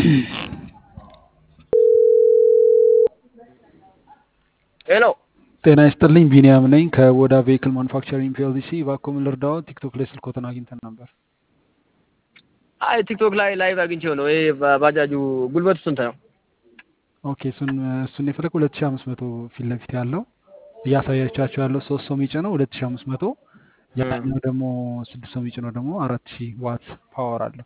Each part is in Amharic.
ሄሎ ጤና ይስጥልኝ ቢኒያም ነኝ ከወዳ ቬሂክል ማኑፋክቸሪንግ ፒኤልሲ እባክዎ ምን ልርዳዎ ቲክቶክ ላይ ስልክዎትን አግኝተን ነበር አይ ቲክቶክ ላይ ላይቭ አግኝቼው ነው። ይሄ ባጃጁ ጉልበቱ ስንት ነው? ኦኬ እሱን እሱን የፈለግ ሁለት ሺ አምስት መቶ ፊት ለፊት ያለው እያሳያቻቸው ያለው ሶስት ሰው የሚጭነው ሁለት ሺ አምስት መቶ ያኛው ደግሞ ስድስት ሰው የሚጭነው ደግሞ አራት ሺ ዋት ፓወር አለው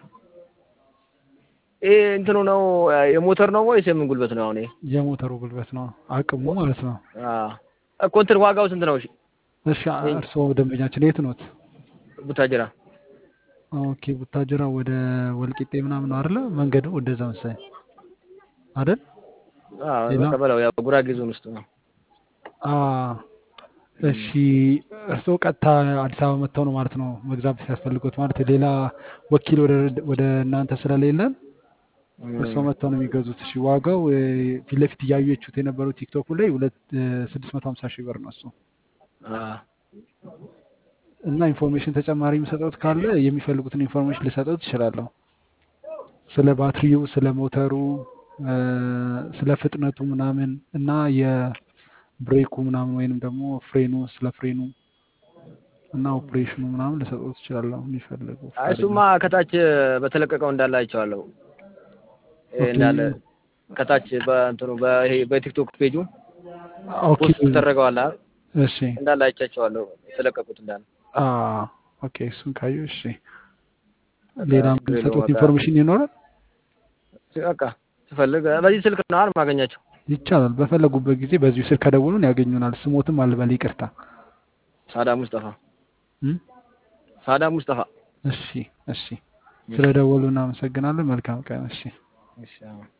ይሄ እንትኑ ነው የሞተር ነው ወይስ የምን ጉልበት ነው? አሁን ይሄ የሞተሩ ጉልበት ነው አቅሙ ማለት ነው አዎ እኮ እንትን ዋጋው ስንት ነው? እሺ እሺ እርስዎ ደንበኛችን የት ኖት ቡታጅራ ኦኬ ቡታጅራ ወደ ወልቂጤ ምናምን ነው አይደለ መንገዱ ወደዛ መሰለኝ አይደል አዎ ሌላ? በቃ በለው ያው ጉራጌ ዞን ውስጥ ነው። አ እሺ እርስዎ ቀጥታ አዲስ አበባ መጥተው ነው ማለት ነው መግዛት ሲያስፈልጉት ማለት ሌላ ወኪል ወደ ወደ እናንተ ስለሌለን እርስዎ መጥተው ነው የሚገዙት። እሺ ዋጋው እ፣ ፊት ለፊት እያዩችሁት የነበረው ቲክቶኩ ላይ ሁለት ስድስት መቶ ሀምሳ ሺህ ብር ነው እሱ አዎ እና ኢንፎርሜሽን ተጨማሪ የሚሰጠውት ካለ የሚፈልጉትን ኢንፎርሜሽን ልሰጠውት እችላለሁ። ስለ ባትሪው፣ ስለ ሞተሩ፣ እ፣ ስለ ፍጥነቱ ምናምን እና የብሬኩ ምናምን ወይንም ደግሞ ፍሬኑ ስለ ፍሬኑ እና ኦፕሬሽኑ ምናምን ልሰጠውት እችላለሁ የሚፈልጉ አይ እሱማ ከታች በተለቀቀው እንዳለ አይቼዋለሁ። ይሄ ኦኬ እንዳለ ከታች በእንትኑ በይሄ በቲክቶክ ፔጁ ኦኬ ፖስት ተደረገዋል አይደል? እሺ እንዳለ አይቻቸዋለሁ የተለቀቁት እንዳለ። አ ኦኬ እሱን ካዩ እሺ በቃ ሌላም ችግር የለውም የምሰጡት በቃ ኢንፎርሜሽን ይኖራል በቃ ስፈልግ በዚህ ስልክ ነው አይደል ማገኛቸው? ይቻላል በፈለጉበት ጊዜ በዚሁ ስልክ ከደውሉን ያገኙናል ስሞትም አልበል ይቅርታ ሳዳ ሙስጠፋ እም? ሳዳ ሙስጠፋ። እሺ እሺ ስለደወሉ እናመሰግናለን መልካም ቀን እሺ እሺ አዎ።